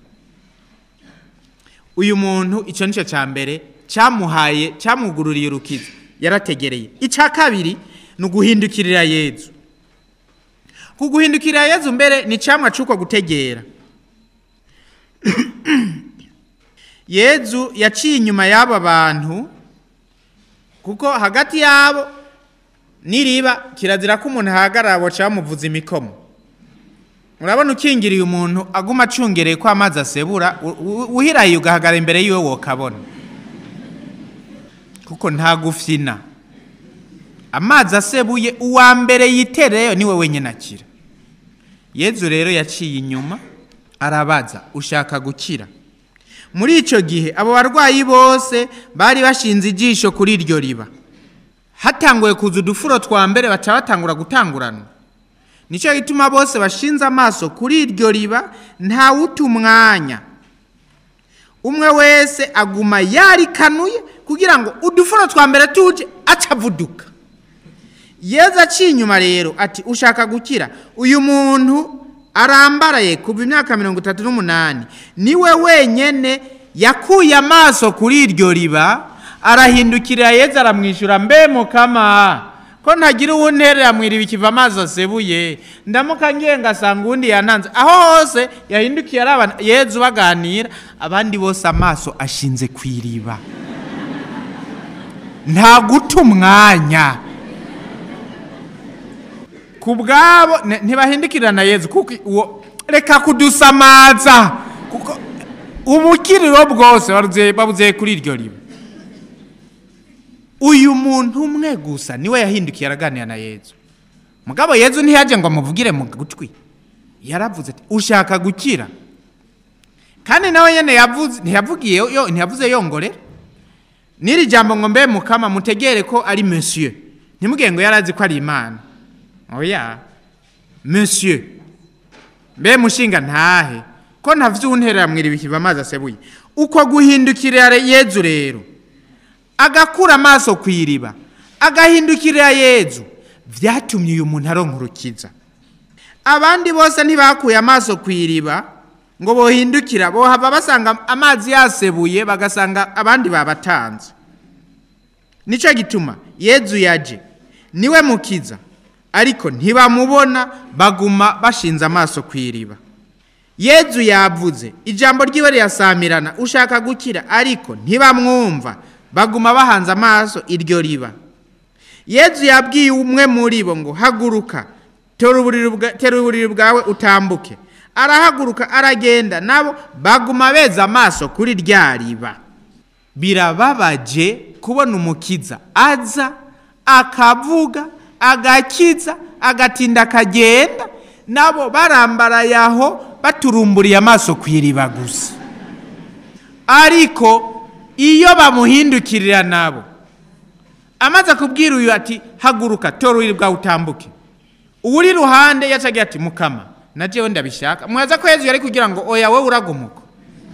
uyu muntu icyo nicyo cya mbere cyamuhaye cyamwugururiye urukiza yarategereye icya kabiri ni uguhindukirira yezu kuguhindukirira yezu mbere ni icyamwa cy'uko gutegera yezu yaciye inyuma y'aba bantu kuko hagati yabo n'iriba kirazira ko umuntu ahagarara baca bamuvuza imikomo urabona ukingiriye umuntu aguma acungereye ko amazi asebura u- u- uhiraye ugahagarara imbere yiwe wokabona kuko nta gufyina amazi asebuye uwa mbere yitereyo niwe wenyine akira yezu rero yaciye inyuma arabaza ushaka gukira muri icyo gihe abo barwayi bose bari bashinze ijisho kuri iryo riba hatanguye kuza udufuro twa mbere baca batangura gutangurana nicyo gituma bose bashinze amaso kuri iryo riba ntawuta umwanya umwe wese aguma yarikanuye kugira ngo udufuro twa mbere tuje acavuduka yezu aciye inyuma rero ati ushaka gukira uyu muntu arambaraye kuva imyaka mirongo itatu n'umunani niwe wenyine yakuye amaso kuri iryo riba arahindukirira yezu aramwishyura mbe mukama ko ntagira uwunterera mu iriba ikiva amazi asebuye ndamuka ngiye ngasanga uwundi yananze aho hose yahindukiye araba yezu baganira abandi bose amaso ashinze ku iriba nta guta umwanya ku bwabo ne- ntibahindukirira na yezu kuko uwo reka kudusamaza kuko ubukiriro bwose babuze- babuze kuri iryo riba uyu muntu umwe gusa niwe yahindukiye araganira na yezu mugabo yezu ntiyaje ngo amuvugire mu gutwi yaravuze ati ushaka gukira kandi nawe nyene yavuze ntiyavugiye yo ntiyavuze yongorera n'iri jambo ngo mbe mukama mutegere ko ari monsieur ntimugire ngo yarazi ko ari imana oya monsieur mbe mushinga ntahe ko ntavyunterera mwiriba ikiva amazi asebuye uko guhindukirira yezu rero agakura amaso ku iriba agahindukirira yezu vyatumye uyu muntu aronka urukiza abandi bose ntibakuye amaso ku iriba ngo bohindukira bohava basanga amazi yasebuye bagasanga abandi babatanze nicyo gituma yezu yaje niwe mukiza ariko ntibamubona baguma bashinze amaso ku iriba yezu yavuze ijambo ryiwe rirasamirana ushaka gukira ariko ntibamwumva baguma bahanze amaso iryo riba yezu yabwiye umwe muri bo ngo haguruka tera uburiri bwa- tera uburiri bwawe utambuke arahaguruka aragenda nabo baguma beza amaso kuri rya riba birababaje kubona umukiza aza akavuga agakiza agatinda akagenda nabo barambaraye aho baturumburiye amaso ku iriba gusa ariko iyo bamuhindukirira nabo amaze kubwira uyu ati haguruka tora uriri bwawe utambuke uwuri iruhande yacagiye ati mukama na jewe ndabishaka mwaza ko yezu yari kugira ngo oya wowe uragumuka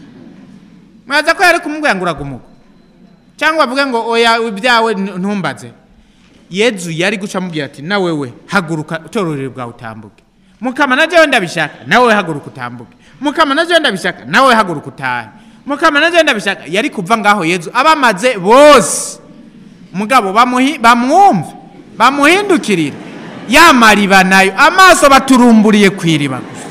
mwaza ko yari kumubwira ngo uragumuka cyangwa avuge ngo oya ibyawe ntumbaze yezu yari guca amubwira ati na wewe haguruka tora uriri bwawe utambuke mukama na jewe ndabishaka nawe haguruka utambuke mukama na jewe ndabishaka nawe haguruka utahe mukama na jewe ndabishaka yari kuva ngaho yezu abamaze bose mugabo bamuhi- bamwumve bamuhindukirire ya mariba nayo amaso baturumburiye ku iriba gusa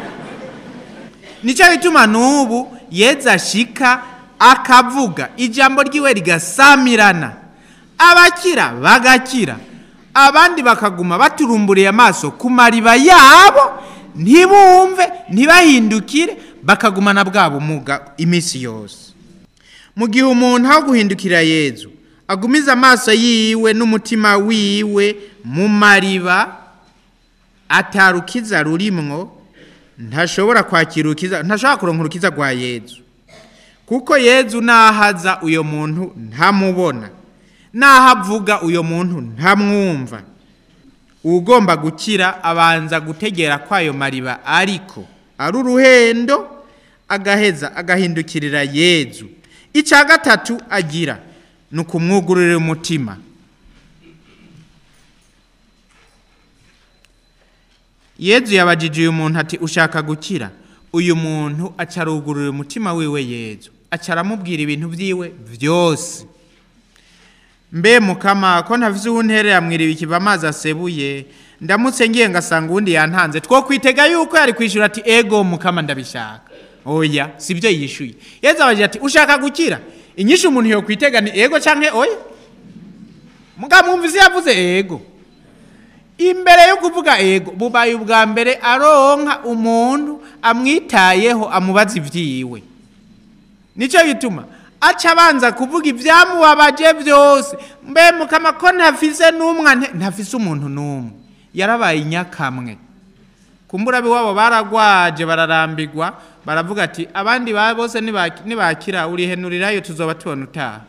nicyo gituma n'ubu yezu ashika akavuga ijambo ryiwe rigasamirana abakira bagakira abandi bakaguma baturumburiye amaso ku mariba yabo ntibumve ntibahindukire bakagumana bwa bumuga iminsi yose mu gihe umuntu aho guhindukira yezu agumiza amaso yiwe n'umutima wiwe mu mariba atarukiza rurimwo ntashobora kwakira urukiza ntashobora kuronka urukiza rwa yezu kuko yezu nahaza uyo muntu ntamubona naho avuga uyo muntu ntamwumva ugomba gukira abanza gutegera kwayo mariba ariko ari uruhendo agaheza agahindukirira yezu icya gatatu agira ni ukumwugururira umutima yezu yabajije uyu muntu ati ushaka gukira uyu muntu acarugurura umutima wiwe yezu acaramubwira ibintu byiwe byose mbe mukama ko ntafise uwunterera mwiriba ikiva amazi asebuye ndamutse ngiye ngasanga uwundi yantanze two kwitega yuko yari kwishyura ati ego mukama ndabishaka oya sibyo yishyuye yezu abajije ati ushaka gukira inyinshi umuntu yo kwitega ni ego canke oya mugamwumvise yavuze ego imbere yo kuvuga ego bubaye ubwa mbere aronka umuntu amwitayeho amubaza ibyiwe nicyo gituma aca abanza kuvuga ibyamubabaje byose mbe mukama ko ntafise n'umwe ante- ntafise umuntu n'umwe yarabaye inyakamwe kumbura iwabo baragwaje bararambigwa baravuga ati abandi ba bose nibaki- nibakira urihenurirayo tuzoba tubona utaha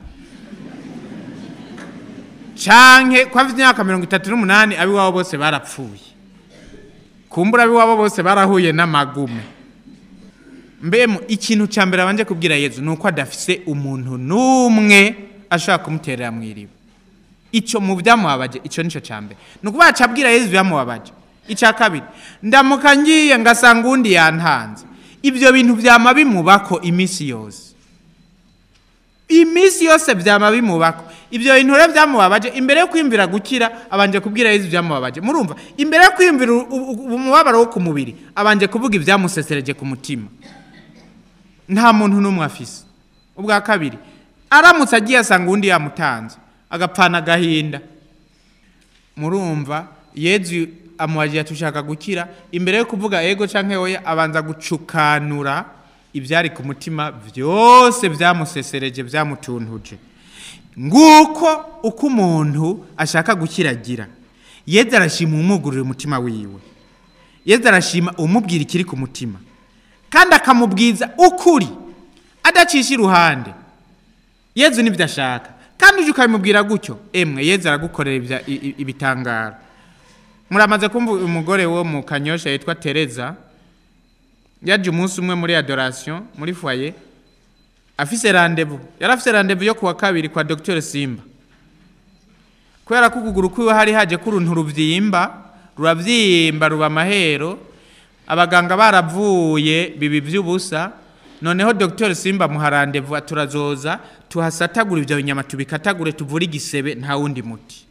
canke ko afite imyaka mirongo itatu n'umunani abiwabo bose barapfuye kumbura abiwabo bose barahuye n'amagume mbemu ikintu cya mbere abanje kubwira yezu ni uko adafise umuntu n'umwe ashobora kumuterera mu iriba icyo mu byamubabaje icyo nicyo cya mbere ni ukuvuga aca abwira yezu byamubabaje icya kabiri ndamuka ngiye ngasanga uwundi yantanze ibyo bintu byama bimubako iminsi yose iminsi yose byama bimubako ibyo bintu rero byamubabaje imbere yo kwiyumvira gukira abanje kubwira yezu byamubabaje murumva imbere yo kwiyumvira u- u- u- umubabaro wo ku mubiri abanje kuvuga ibyamusesereje ku mutima nta muntu n'umwe afise ubwa kabiri aramutse agiye asanga uwundi yamutanze agapfana agahinda murumva yezu amubagiye ati ushaka gukira imbere yo kuvuga ego canke oya abanza gucukanura ibyari ku mutima byose byamusesereje byamutuntuje nguko uko umuntu ashaka gukira agira yezu arashima umwugurira umutima wiwe yezu arashima umubwira ikiri ku mutima kandi akamubwiza ukuri adacisha iruhande yezu nibyo ashaka kandi uje ukabimubwira gutyo emwe yezu aragukorera ibya- i- i- ibitangaro muramaze kumva umugore wo mu kanyosha yitwa tereza yaje umunsi umwe muri adoration muri foyer afise randevu yari afise randevu yo kuwa kabiri kwa dr simba kubera ko ukuguru kwiwe hari haje ko uruntu ruvyimba ruravyimba ruba amahero abaganga baravuye bibi by'ubusa noneho dr simba muha randevu turazoza tuhasatagura ibyo binyama tubikatagure tuvure igisebe nta wundi muti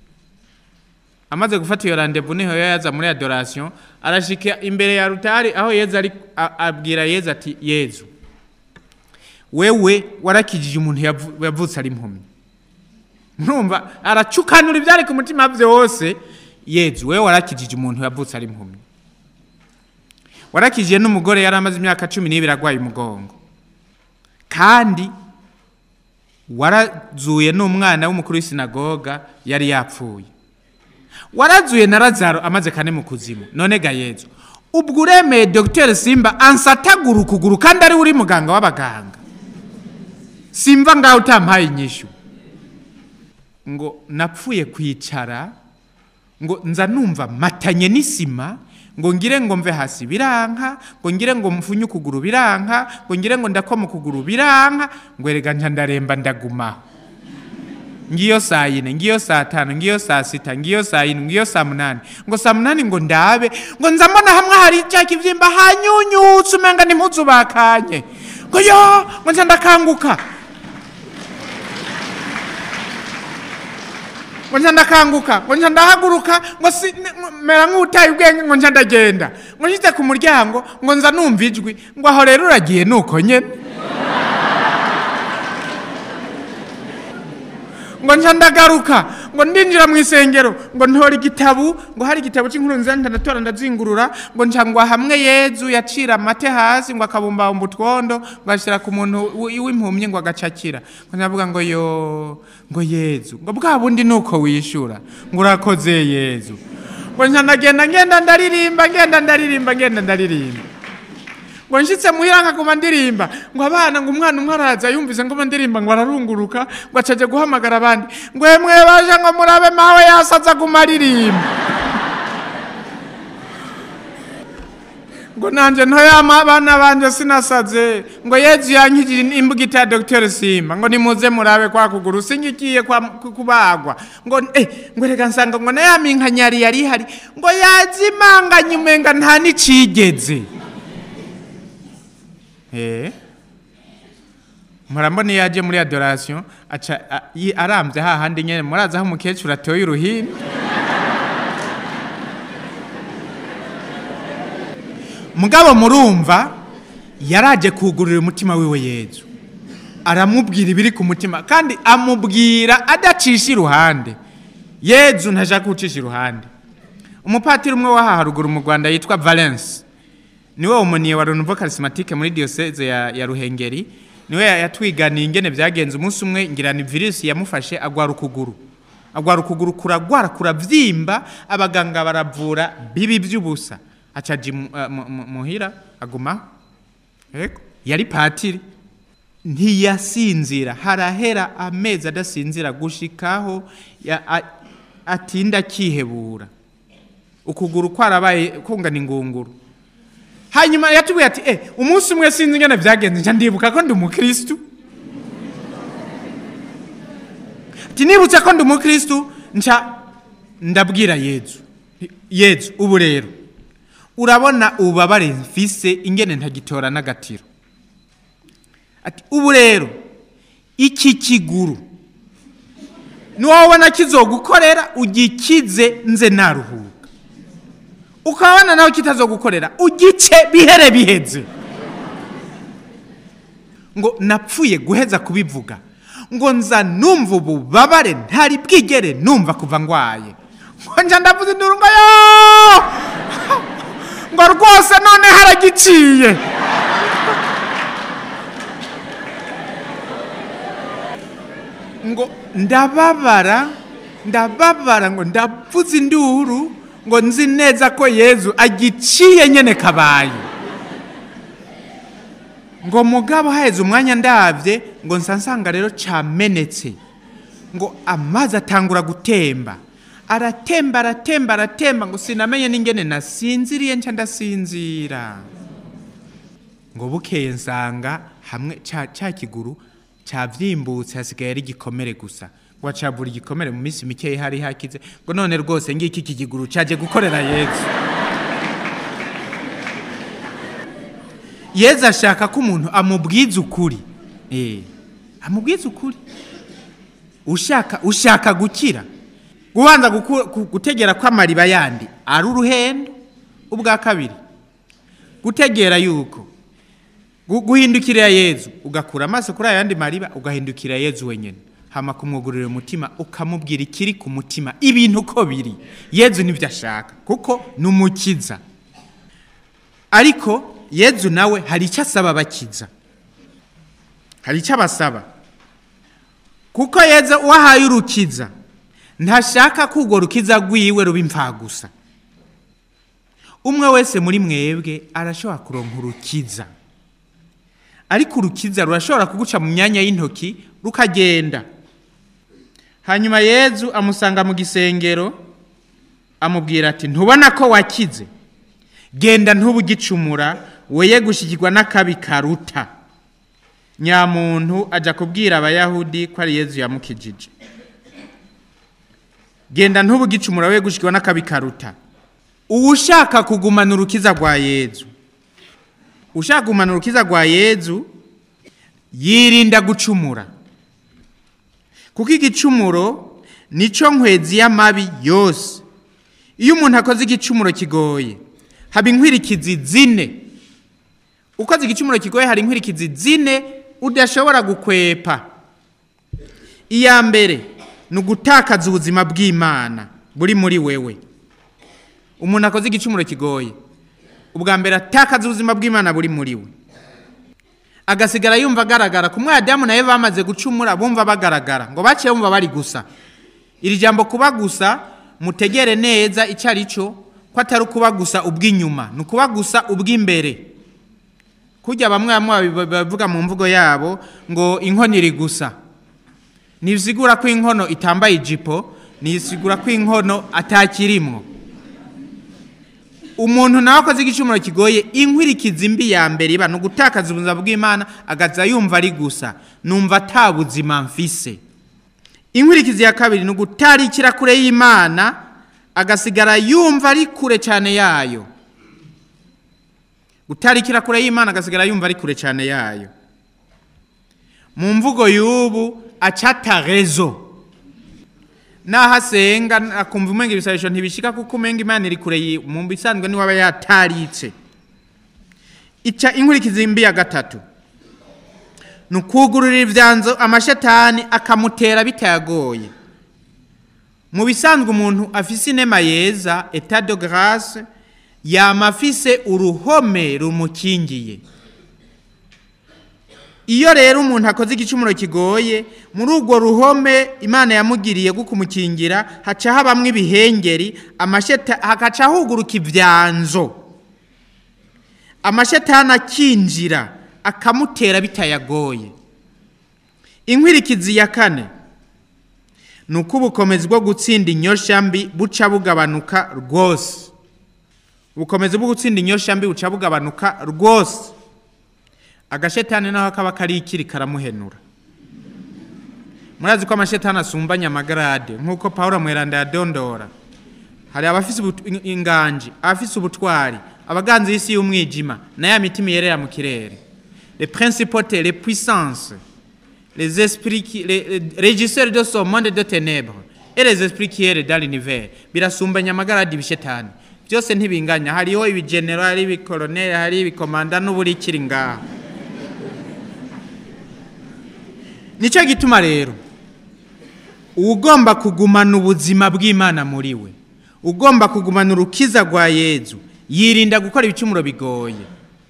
amaze gufata iyo randevu niho yaza muri adoration arashika imbere ya rutari aho yezu ari a- abwira yezu ati yezu wewe warakijije umuntu yavu- yavutse ari impumyi numva aracukanura ibyari ku mutima byose yezu wewe warakijije umuntu yavutse ari impumyi warakijije n'umugore yari amaze imyaka cumi n'ibiri arwaye umugongo kandi warazuye n'umwana w'umukuru w'isinagoga yari yapfuye warazuye na razaro amaze kane mu kuzimu none ga yezu ubwo uremeye dogiteri simba ansatagura ukuguru kandi ari we uri muganga w'abaganga simva ngaho utampaye inyishu ngo napfuye kwicara ngo nza numva matanye n'isima ngo ngire ngo mve hasi biranka ngo ngire ngo mfunye ukuguru biranka ngo ngire ngo ndakoma ukuguru biranka ngo erega nca ndaremba ndagumaho ngiyo saa yine ngiyo saa tanu ngiyo saa sita ngiyo saa yine ngiyo saa munani ngo saa munani ngo ndabe ngo nza mbona hamwe hari cya kivyimba hanyunyutse umenga n'impuzu bakanye ngo yo ngo nca ndakanguka ngo nca ndakanguka ngo nca ndahaguruka ngo si n- mera nk'utaye ubwenge ngo nca ndagenda ngo nshyize ku muryango ngo nza numva ijwi ngo aho rero uragiye nuko nyene ngo nca ndagaruka ngo ndinjira mu isengero ngo ntora igitabu ngo hari igitabo cy'inkuru nziza ndanatora ndazingurura ngo nca ngwa hamwe yezu yacira amate hasi ngo akabumbabumba utwondo ngo ashyira ku muntu w- w'impumyi ngo agacakira ngo ndavuga ngo yo ngo yezu ngo bwa bundi ni uko wishyura ngo urakoze yezu ngo nca ndagenda ngenda ndaririmba ngenda ndaririmba ngenda ndaririmba ngo nshyitse muhira nkaguma ndirimba ngo abana ngo umwana umwe araza yumvise ngo ndirimba ngo ararunguruka ngo acaje guhamagara abandi ngo emwe baje ngo murabe mawe yasaza aguma aririmba ngo nanje ntoyama abana banje sinasaze ngo yezu yankijije imbugita ya dr simba ngo nimuze murabe kwa kuguru singigiye kwa ku- kubagwa ngo eh, ngo reka nsanga ngo nayaminkanyari yari ihari ngo yazimanganye umenga nta n'icigeze eh. murambona iyo yaje muri adoration aca a- yi- arambye hahandi nyene murazi aho umukecuru atoye uruhini mugabo murumva yaraje kugurira umutima wiwe yezu aramubwira ibiri ku mutima kandi amubwira adacisha iruhande yezu ntashaka gucisha iruhande umupatiri umwe w'aha haruguru mu rwanda yitwa valence niwe umuniye wa renouveau charismatique muri diocese ya, ya ruhengeri niwe ya- yatwiganiye ingene byagenze umunsi umwe ngira ni virusi yamufashe agwara ukuguru agwara ukuguru kuragwara kuravyimba abaganga baravura bibi by'ubusa acaja imu- eh, mu- mu- muhira agumaho Ego, yari patiri ntiyasinzira harahera amezi adasinzira gushikaho ya- a- atinda akihebura ukuguru kwarabaye kungana ingunguru hanyuma yatubwiye ati eh umunsi umwe sinzi ingene byagenze nca ndibuka ko ndi umukristu ati nibutse ko ndi umukristu nca ndabwira yezu yezu ubu rero urabona ububabare mfise ingene ntagitora n'agatiro ati ubu rero iki kiguru niwabona kizogukorera ugikize nze naruhuka ukabona nawe kitazogukorera ugice bihere biheze ngo napfuye guheza kubivuga ngo nza numva ububabare ntari bwigere numva kuva ngwaye ngo nja ndavuze induru ngo yo ngo rwose none haragiciye ngo ndababara ndababara ngo ndavuze induru ngo nzi neza ko yezu agiciye nyene kabaye ngo mugabo haheze umwanya ndabye ngo nsa nsanga rero camenetse ngo amazi atangura gutemba aratemba aratemba aratemba ngo sinamenye n'ingene nasinziriye nca ndasinzira ngo bukeye nsanga hamwe ca, ca kiguru cavyimbutse hasigaye ari igikomere gusa ngo acavura igikomere mu minsi mikeyi hari hakize ngo none rwose ngiki iki kiguru caje gukorera yezu yezu ashaka ko umuntu amubwiza ukuri eh amubwiza ukuri ushaka ushaka gukira gubanza guku- gu- gutegera ko amariba yandi ari uruhendo ubwa kabiri gutegera yuko gu- guhindukirira yezu ugakura amaso kuri ayandi mariba ugahindukira yezu wenyine hama kumwugurira umutima ukamubwira ikiri ku mutima ibintu uko biri yezu nibyo ashaka kuko ni umukiza ariko yezu nawe hari icyo asaba abakiza hari icyo abasaba kuko yezu uwahaye urukiza ntashaka ko urwo rukiza rwiwe ruba imfagusa umwe wese muri mwebwe arashobora kuronka urukiza ariko urukiza rurashobora kuguca mu myanya y'intoki rukagenda hanyuma yezu amusanga mu gisengero amubwira ati ntubona ko wakize genda ntubugicumura weye gushyikirwa n'akabi karuta nyamuntu ajya kubwira abayahudi ko ari yezu yamukijije genda ntubugicumura weye gushyikirwa n'akabi karuta uwushaka kugumana urukiza rwa yezu ushaka kugumana urukiza rwa yezu yirinda gucumura kuko igicumuro nicyo nkwezi y'amabi yose iyo umuntu akoze igicumuro kigoye haba inkwirikizi zine ukoze igicumuro kigoye hari inkwirikizi zine udashobora gukwepa iya mbere ni ugutakaza ubuzima bw'imana buri muri wewe umuntu akoze igicumuro kigoye ubwa mbere atakaza ubuzima bw'imana buri muri we agasigara yumva agaragara ku mwadamu nawe bamaze gucumura bumva bagaragara ngo baciye bumva bari gusa iri jambo kuba gusa mutegere neza icyo ari cyo ko atari ukuba gusa ubw'inyuma ni ukuba gusa ubw'imbere kujya bamwe bamwe bavuga mu mvugo yabo ngo inkono iri gusa ntibisigura ko inkono itambaye ijipo ntibisigura ko inkono atakirimwo umuntu nawe akoze igicumuro kigoye inkwirikizi mbi ya mbere iba ni ugutakaza ubuzima bw'imana agaza yumva ari gusa numva ata buzima mfise inkwirikizi ya kabiri ni ugutarikira kure y'imana agasigara yumva ari kure cyane yayo gutarikira kure y'imana agasigara yumva ari kure cyane yayo mu mvugo y'ubu acata rezo naho asenga akumva umenga ibisabisho ntibishika kuko umenga imana iri kure yi- mu bisanzwe niwe aba yataritse ica inkurikizi mbi ya gatatu ni ukugururira ibyanzo amashetani akamutera bitayagoye mu bisanzwe umuntu afise inema yeza etat de grace yama afise uruhome rumukingiye iyo rero umuntu akoze igicumuro kigoye muri urwo ruhome imana yamugiriye rwo kumukingira haca habamwo ibihengeri amasheta hagaca huguruka ibyanzo amashetani akinjira akamutera bitayagoye inkwirikizi ya kane ni uko ubukomezi bwo gutsinda inyosha mbi buca bugabanuka rwose ubukomezi bwo gutsinda inyosha mbi buca bugabanuka rwose agashetani naho kaba kari ikiri karamuhenura murazi ko amashetani asumbanya amagarade nk'uko paul mweranda yadondora hari abafise ubutu- in- inganji abafise ubutwari abaganzi y'isi y'umwijima na ya mitima yerera mu kirere les principautés les puissances les esprits qui, les, les régisseurs de ce monde de ténèbres et les esprits qui errent dans l'univers birasumbanya amagaradi ibishetani byose ntibinganya hariho ibigenerali hari ibikoloneli hari ibikomanda n'uburikiri ngaho nicyo gituma rero ugomba kugumana ubuzima bw'imana muri we ugomba kugumana urukiza rwa yezu yirinda gukora ibicumuro bigoye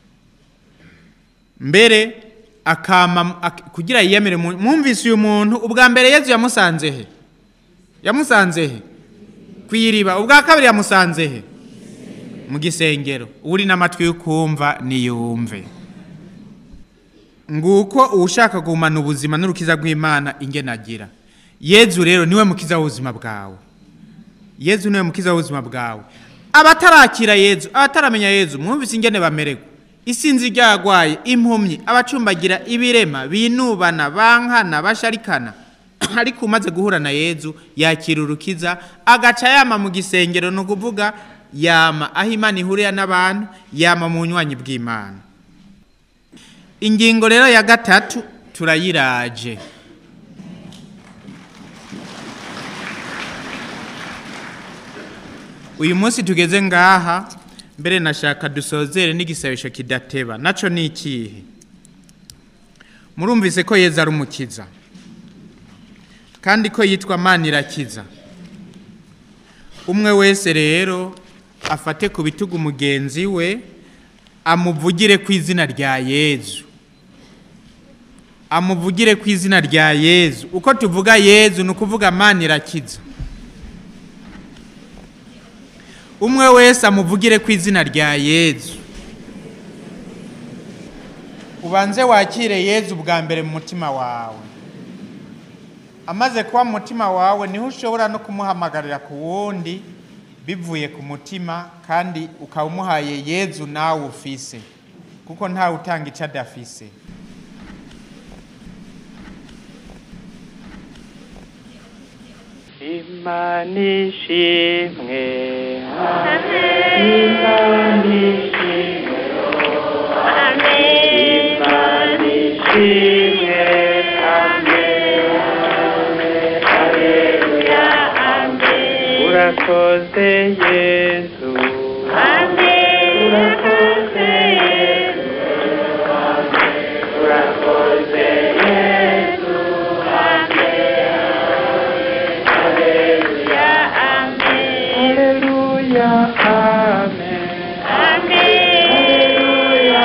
mbere akama ak- kugira yiyemere mu- mwumvise uyu muntu ubwa mbere yezu yamusanze he yamusanze he ku iriba ubwa kabiri yamusanze he mu gisengero uri n'amatwi yo kumva niyumve nguko ushaka kugumana ubuzima n'urukiza rw'imana ingene agira yezu rero niwe mukiza w'ubuzima bwawe yezu niwe mukiza w'ubuzima bwawe abatarakira yezu abataramenya yezu mwumvise ingene bamererwa isinzi ryagwaye impumyi abacumbagira ibirema binubana bankana basharikana ariko umaze guhura na yezu yakira urukiza agaca yama mu gisengero ni ukuvuga yama aho imana ihurira n'abantu yama mu bunywanyi bw'imana ingingo rero ya gatatu turayiraje uyu munsi tugeze ngaha mbere nashaka dusozere n'igisabisho kidateba naco ni ikihe murumvise ko yezu ari umukiza kandi ko yitwa manirakiza umwe wese rero afate ku bitugu mugenzi we amuvugire ku izina rya yezu amuvugire ku izina rya yezu uko tuvuga yezu ni ukuvuga manirakiza umwe wese amuvugire ku izina rya yezu ubanze wakire yezu bwa mbere mu mutima wawe amaze kuba mu mutima wawe niho ushobora no kumuhamagarira ku wundi bivuye ku mutima kandi ukaba umuhaye yezu nawe ufise kuko ntawe utanga icyo adafise Imana ishimwe Imana ishimwe Imana ishimwe Urakoze Yesu Urakoze Yesu Urakoze Yesu Haleluya Amen Haleluya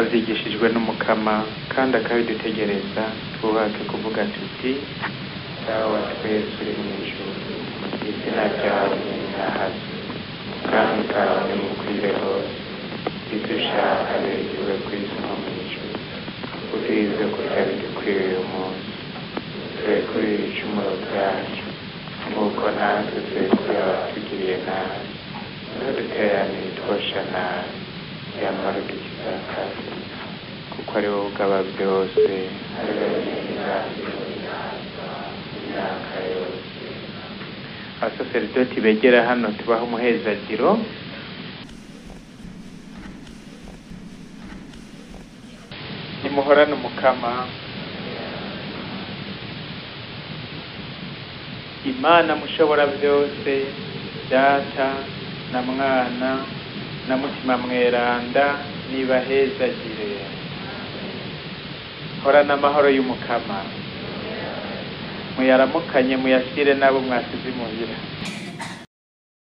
twabyigishijwe n'umukama kandi akabidutegereza twubake kuvuga tuti dawa twese uri mu ijuru izina ryawe rinahazwe kandi kawe nimukwire hose ibyo ushaka bigiwe ku isi no mu ijuru ubwize kurya bidukwiriye uyu munsi turekure ibicumuro byacu nk'uko natwe turekure abatugiriye nabi ntuduteranire itwosha nabi yamara udukiza akazi kuko ari wowe ugaba byose ari wowe nyir'inganzo imyaka yose abasaseridoti begera hano tubaha umuhezagiro nimuhorane umukama imana mushobora byose data na mwana na mutima mweranda nibahezagire horana amahoro y'umukama muyaramukanye muyashyire n'abo mwasize imuhira